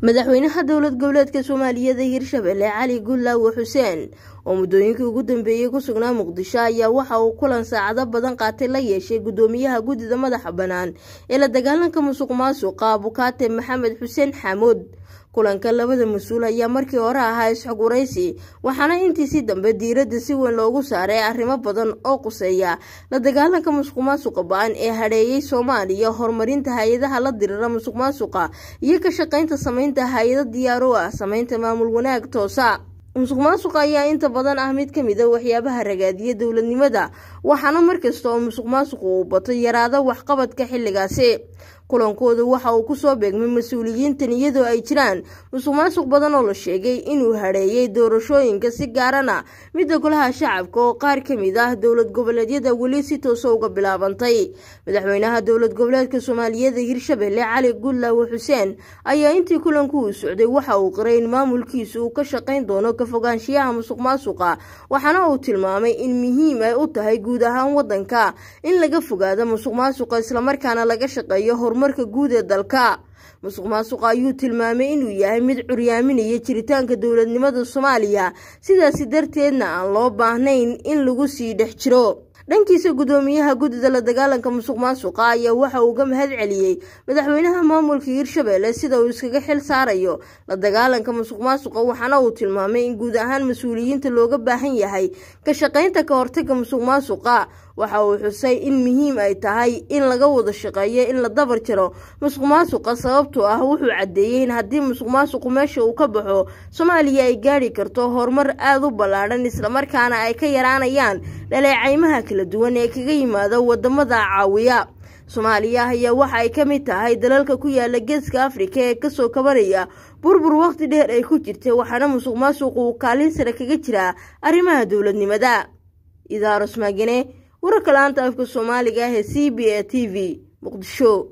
madaxweynaha dowlad goboleedka soomaaliyeed ee hirshabelle cali gullaawe xuseen oo muddooyinkii ugu dambeeyey ku sugnaa muqdisho ayaa waxa uu kulan saacado badan qaatay la yeeshay guddoomiyaha guddida madaxa bannaan ee la dagaalanka musuq maasuqa abukaate maxamed xuseen xaamuud kulanka labada mas-uul ayaa markii hore ahaa isxoguraysi waxaana intiisii dambe diiradda si weyn loogu saaray arrimo badan oo quseeya la dagaalanka musuq maasuqa ba-an ee hadheeyey soomaaliya horumarinta hay-adaha la dirira musuq maasuqa iyo ka shaqaynta samaynta hay-ado diyaaro ah samaynta maamul wanaag toosa musuq maasuqa ayaa inta badan ah mid ka mid a waxyaabaha ragaadiya dowladnimada waxaana markasta oo musuq maasuqu uu bato yaraada waxqabadka xilligaasi kulankooda waxa uu kusoo beegmay mas-uuliyiintan iyadoo ay jiraan musuq maasuq badan oo la sheegay inuu hadheeyey doorashooyinka si gaarana midda golaha shacabka oo qaar ka mid ah dowlad goboleedyada weli si toosa uga bilaabantay madaxweynaha dowlad goboleedka soomaaliyeed ee hirshabelle cali gullaawe xuseen ayaa intii kulanku uu socday waxa uu qiray in maamulkiisa uu ka shaqayn doono ka fogaanshiyaha musuq maasuqa waxaana uu tilmaamay in muhiim ay u tahay guud ahaan wadanka in laga fogaado musuq maasuqa islamarkaana laga shaqeeyo horumarka guud ee dalka musuq maasuqa ayuu tilmaamay inuu yahay mid curyaaminaya jiritaanka dowladnimada soomaaliya sidaasi darteedna aan loo baahnayn in lagu sii dhex jiro dhankiisa guddoomiyaha guddida la dagaalanka musuq maasuqa ayaa waxa uu ga mahad celiyey madaxweynaha maamulka hirshabelle sida uu iskaga xil saarayo la dagaalanka musuq maasuqa waxaana uu tilmaamay in guud ahaan mas-uuliyiinta looga baahan yahay ka shaqaynta ka hortaga musuq maasuqa waxa uu xusay in muhiim ay tahay in laga wada shaqeeyo in la dabar jaro musuq maasuqa sababtoo ah wuxuu caddeeyey in haddii musuq maasuqu meesha uu ka baxo soomaaliya ay gaadhi karto horumar aada u ballaadhan islamarkaana ay ka yaraanayaan dhaleecaymaha kala duwan ee kaga yimaada wadamada caawiya soomaaliya ayaa waxa ay ka mid tahay dalalka ku yaala geeska afrika ee kasoo kabanaya burbur waqti dheer ay ku jirtay waxaana musuq maasuqu uu kaalin sare kaga jiraa arrimaha dowladnimada idaaros maagane wararka la-aanta afka soomaaliga ah ee c b a t v muqdisho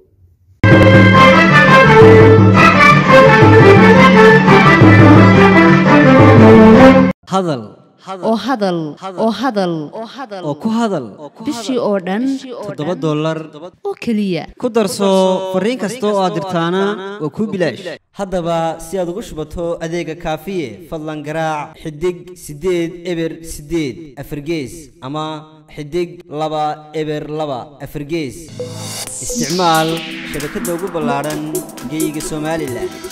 hadal oo hadal oo hadal oo ku hadal bishii oo dhan toddoba dollar oo keliya ku darso fariin kasta oo aad dirtaana waa kuu bilaash haddaba si aad ugu shubato adeega kaafiye fadlan garaac xidig siddeed eber siddeed afargees ama xidig laba eber laba afargees isticmaal shabakadda ugu ballaadhan geyga somalilan